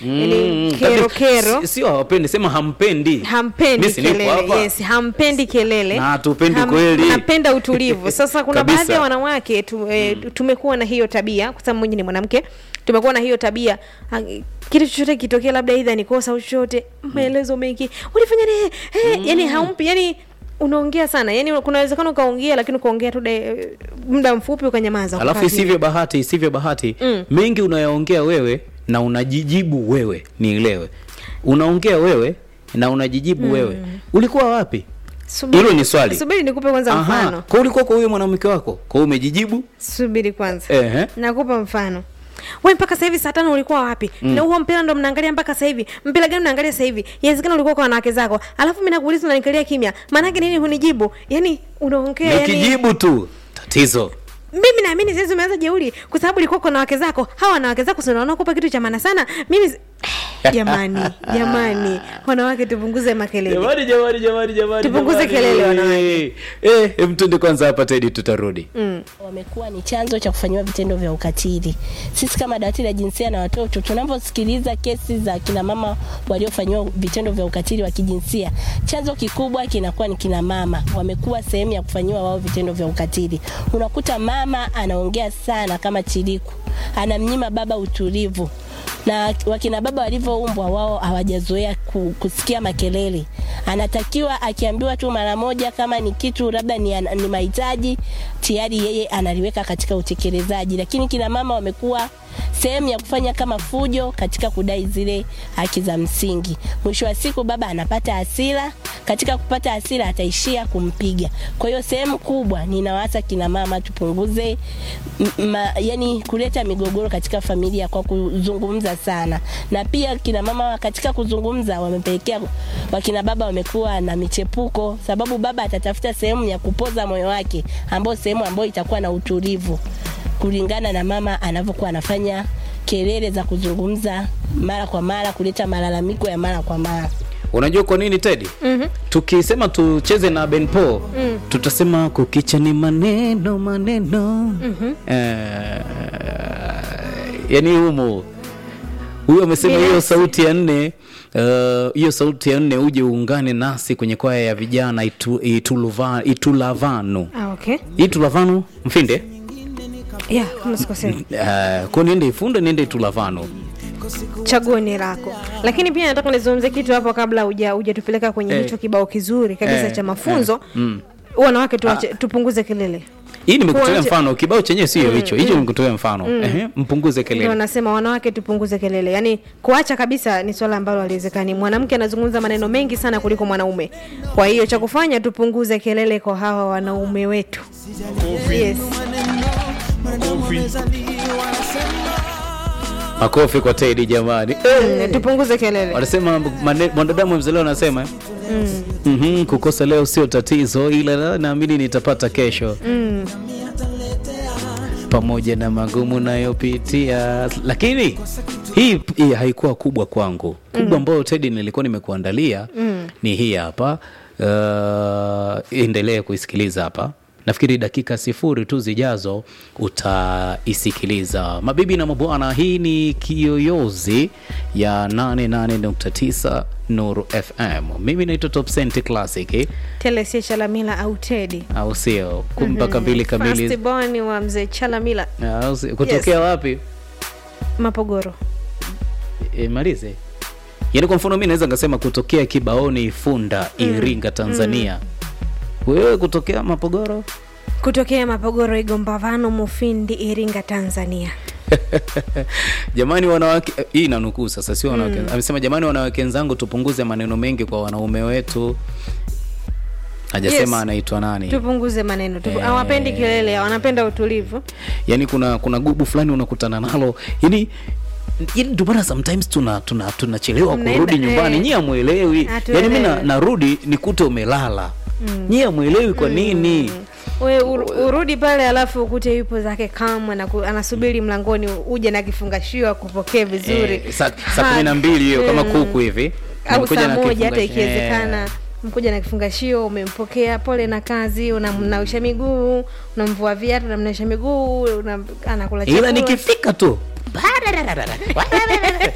yani kero kero Si- sio hawapendi sema hampendi hampendi Mimi si nipo kelele hapa. yes hampendi kelele Na hatupendi kweli. napenda utulivu sasa kuna Kabisa. baadhi ya wanawake tu, e, tumekuwa na hiyo tabia kwa sababu mwenye ni mwanamke tumekuwa na hiyo tabia ah, kitu chochote kitokea labda idha ni kosa au chochote maelezo mengi ulifanya nini hey, yani haumpi yani unaongea sana yani kuna uwezekano ukaongea lakini ukaongea tu de- muda mfupi ukanyamaza alafu ukakaa isivyo bahati isivyo bahati Mm. mengi unayaongea wewe na unajijibu wewe nielewe unaongea wewe na unajijibu wewe ulikuwa wapi Subiri- hilo ni swali. subiri nikupe kwanza Aha, mfano kwa ulikuwa kwa huyo mwanamke wako kwa hiyo umejijibu subiri kwanza Ehe. nakupa mfano we mpaka sasa hivi saa tano ulikuwa wapi mm. na huo mpira ndo mnaangalia mpaka sasa hivi mpira gani mnaangalia sasa hivi inawezekana ulikuwa kwa wanawake zako alafu mimi nakuuliza unanikalia kimya maanake nini hunijibu yani unaongea yani, nikijibu tu tatizo mimi naamini sasa umeanza jeuri kwa sababu ulikuwa kwa wanawake zako hawa wanawake zako si unaona kupa kitu cha maana sana mimi si- jamani jamani wanawake tupunguze makelele jamani jamani jamani jamani Tupunguze jamani. kelele, wanawake. eh hem twende kwanza hapa tedi tutarudi mm. wamekuwa ni chanzo cha kufanyiwa vitendo vya ukatili. Sisi kama dawati la jinsia na watoto tunaposikiliza kesi za kina mama waliofanyiwa vitendo vya ukatili wa kijinsia, chanzo kikubwa kinakuwa ni kina mama, wamekuwa sehemu ya kufanyiwa wao vitendo vya ukatili. Unakuta mama anaongea sana kama chiriku, anamnyima baba utulivu na wakina baba walivyoumbwa wao hawajazoea ku, kusikia makelele. Anatakiwa akiambiwa tu mara moja, kama ni kitu labda ni, ni mahitaji tayari yeye analiweka katika utekelezaji, lakini kina mama wamekuwa sehemu ya kufanya kama fujo katika kudai zile haki za msingi. Mwisho wa siku baba anapata hasira, katika kupata hasira ataishia kumpiga. Kwa hiyo sehemu kubwa ninawaasa kina mama tupunguze m- ma, yani kuleta migogoro katika familia kwa kuzungumza sana, na pia kina mama katika kuzungumza wamepelekea wakina baba wamekuwa na michepuko, sababu baba atatafuta sehemu ya kupoza moyo wake, ambayo sehemu ambayo itakuwa na utulivu kulingana na mama anavyokuwa anafanya kelele za kuzungumza mara kwa mara, kuleta malalamiko ya mara kwa mara. unajua kwa nini tedi mm-hmm. tukisema tucheze na benpo mm. tutasema kukicha ni maneno maneno mm-hmm. eh, yani humo huyo amesema hiyo Binafsi. sauti ya nne uh, hiyo sauti ya nne uje uungane nasi kwenye kwaya ya vijana itu, ituluva, itulavanu ah, okay itulavanu mfinde yeah, kama sikosea uh, ko niende ifunde niende itulavanu chaguo ni lako lakini pia nataka nizungumze kitu hapo kabla huja hujatupeleka kwenye Eh. hicho kibao kizuri kabisa Eh, cha mafunzo eh, mm. wanawake tuache, tupunguze kelele hii nimekutolea Kuache- mfano kibao chenyewe sio hicho hicho nimekutolea mfano Ehe, mpunguze ndio kelele wanasema wanawake tupunguze kelele yaani kuacha kabisa ni swala ambalo haliwezekani mwanamke anazungumza maneno mengi sana kuliko mwanaume kwa hiyo cha kufanya tupunguze kelele kwa hawa wanaume wetu yes. makofi kwa tedi jamani Mm, tupunguze kelele wanasema mane- mwanadamu mzaleo anasema mm. mm-hmm, kukosa leo sio tatizo ila na- naamini nitapata kesho Mm. pamoja na magumu nayopitia lakini hii, hii haikuwa kubwa kwangu kubwa ambayo tedi nilikuwa nimekuandalia mm. ni hii hapa uh, endelee kuisikiliza hapa nafikiri dakika sifuri tu zijazo utaisikiliza mabibi na mabwana hii ni kiyoyozi ya 88.9 nuru fm mimi naitwa top Cent classic telesia chalamila au tedi au sio mpaka mbili kamili Firstborn wa mzee chalamila Au sio? kutokea wapi mapogoro e, malize yaani kwa mfano mi naweza nikasema kutokea kibaoni ifunda iringa tanzania wewe kutokea mapogoro kutokea mapogoro igombavano mufindi iringa tanzania jamani wanawake eh, hii nanukuu sasa sio wanawake amesema jamani wanawake wenzangu tupunguze maneno mengi kwa wanaume wetu hajasema Yes. anaitwa nani tupunguze maneno tupu, Eh. hawapendi kelele wanapenda utulivu yaani kuna kuna gubu fulani unakutana nalo yani yani ndio maana sometimes tuna tuna tunachelewa Mnaenda, kurudi nyumbani eh. nyie amwelewi yani mi na- Hatuelewi. narudi nikute umelala mm. nyie amwelewi kwa nini we ur- urudi pale alafu ukute yupo zake kamwe anaku- anasubiri mlangoni uje na kifungashio akupokee vizuri Eh, saa saa kumi na mbili hiyo kama Mm. kuku hivi au Umekuja saa na moja hata kifungashi- ikiwezekana Eh. mkuja na kifungashio umempokea pole na kazi unamnausha miguu unamvua viatu unamnausha miguu una, anakula ila chakula nikifika tu